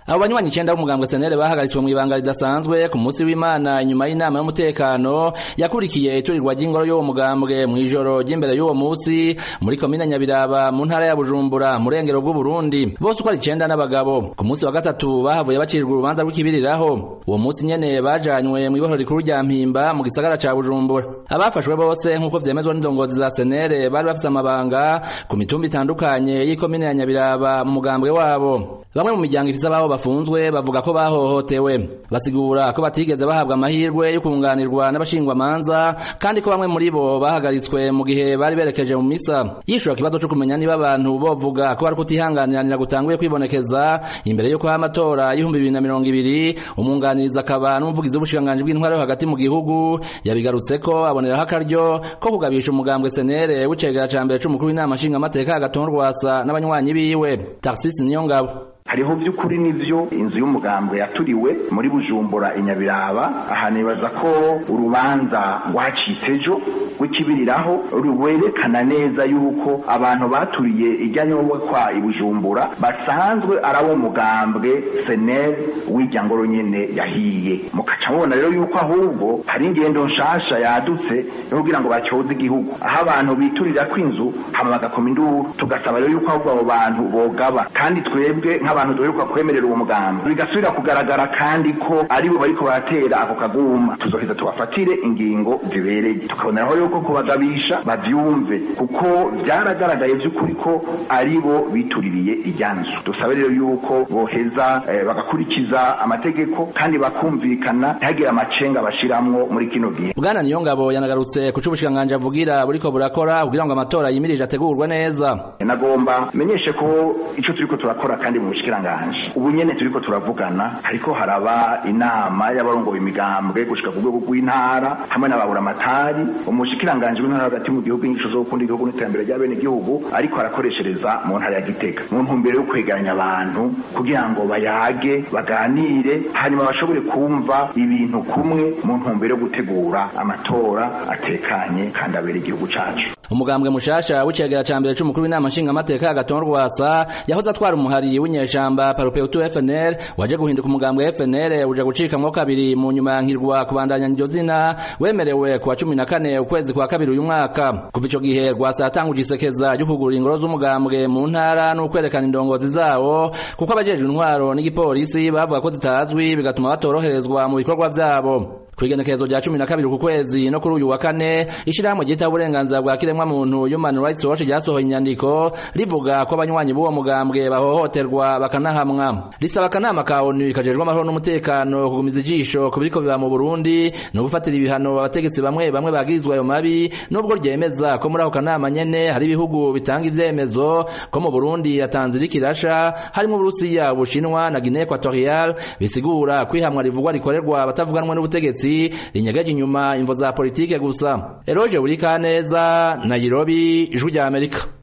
abo banywanyi icenda b'umugambwe senere bahagaritswe mw'ibanga ridasanzwe ku munsi w'imana inyuma y'inama y'umutekano yakurikiye iturirwa ry'ingoro y'uwo mugambwe mw'ijoro ry'imbere y'uwo musi muri komine nyabiraba mu ntara ya bujumbura mu rengero bw'uburundi bose uko ari icenda n'abagabo ku munsi wa gatatu bahavuye bacirwa urubanza rw'ikibiriraho uwo munsi nyene bajanywe mw'ibohoro rikuru rya mpimba mu gisagara ca bujumbura abafashwe bose nk'uko vyemezwa n'indongozi za senere bari bafise amabanga ku mitumba itandukanye y'ikomine ya nyabiraba mu mugambwe wabo bamwe mu miryango ifise ababo bafunzwe bavuga ko bahohotewe basigura ko batigeze bahabwa amahirwe yo kunganirwa n'abashingwamanza kandi ko bamwe muri bo bahagaritswe mu gihe bari berekeje mu misa yishura ikibazo co kumenya niba abantu bovuga ko bari kutihanganiranira gutanguye kwibonekeza imbere yuko amatora y'ibihumbi bibiri na mirongo ibiri umwunganiriza akaba n'umuvugizi w'ubushikiranganji bw'intwaro yo hagati mu gihugu yabigarutseko aboneraho akaryo ko kugabisha umugambwe senere w'icegera ca mbere c'umukuru w'inama nshingamateka agaton rwasa n'abanywanyi biwe tarsisi niyongabo hariho by'ukuri n'ivyo inzu y'umugambwe yaturiwe muri bujumbura inyabiraba aha nibaza ko urubanza rwacitse ejo rw'ikibiriraho rwerekana neza yuko abantu baturiye ijya nyobokwa i bujumbura basanzwe ari abo mugambwe senel w'irya ngoro nyene yahiye mukaca mubona rero yuko ahubwo hari ingendo nshasha yadutse yo kugira ngo bacyoze igihugu aho abantu biturira kw'inzu hama bagakoma induru tugasaba rero yuko ahubwo abo bantu bogaba kandi twebwe nk'abantu duheruka kwemerera uwo mugambi bigasubira kugaragara kandi ko aribo bariko baratera ako kaguma tuzoheza tubafatire ingingo zibereye tukaboneraho yuko kubagabisha bavyumve kuko vyaragaragaye vy'ukuri ko aribo bituririye ijyanzu dusabe rero yuko boheza eh, bagakurikiza amategeko kandi bakumvikana ntihagire amacenga bashiramwo muri kino gihe bwana niyongabo yanagarutse ku c'ubushikiranganji avugira buriko burakora kugira ngo amatora yimirije ategurwe neza nagomba menyeshe ko ico turiko turakora kandi mu bushikiranganje ubu nyene turiko turavugana hariko haraba inama y'abarongoye imigambwe gushika ku rwego rw'intara hamwe n'ababuramatari umushikiranganje w'intara hagati mu gihugu inyigisho zo gukunda igihugu n'iterambere ry'abene igihugu ariko arakoreshereza mu ntara ya gitega mu ntumbero yo kwegeranya abantu kugira ngo bayage baganire hanyuma bashobore kumva ibintu kumwe mu ntumbero yo gutegura amatora atekanye kandi abere igihugu cacu umugambwe mushasha w'icegera ca mbere c'umukuru w'inama nshingamateka agaton rwasa yahoze atwara umuhari w'inyeshamba parupeutu FNL waje guhinduka umugambwe FNL uja gucikamwo kabiri mu nyuma yankirwa kubandanya iryo zina wemerewe kuwa cumi na kane ukwezi kwa kabiri uyu mwaka kuva ico gihe rwasa yatanguje isekeza ryo kugura ingoro z'umugambwe mu ntara n'ukwerekana indongozi zawo kuko abajejwe intwaro n'igipolisi bavuga ko zitazwi bigatuma batoroherezwa mu bikorwa vyabo kwigenekerezo rya cumi na kabiri ku kwezi no kuri uyu wa kane ishirahamwe ryitaho uburenganzira bwa kiremwa muntu Human Rights Watch ryasohoye inyandiko rivuga ko abanywanyi b'uwo mugambwe bahohoterwa bakanahamwa risaba akanama ka ONU kajejwe amahoro n'umutekano kugumiza ijisho ku biriko biba mu Burundi no gufatira ibihano abategetsi bamwe bamwe bagirizwa ayo mabi nubwo ryemeza ko muri ako kanama nyene hari ibihugu bitanga ivyemezo ko mu Burundi yatanze irikirasha harimo Uburusiya Ubushinwa na Guinea Equatorial bisigura kwihamwa rivugwa rikorerwa batavuganwa n'ubutegetsi rinyegeje inyuma imvo za politike gusa Eroje Burikaneza Nairobi ijwi rya Amerika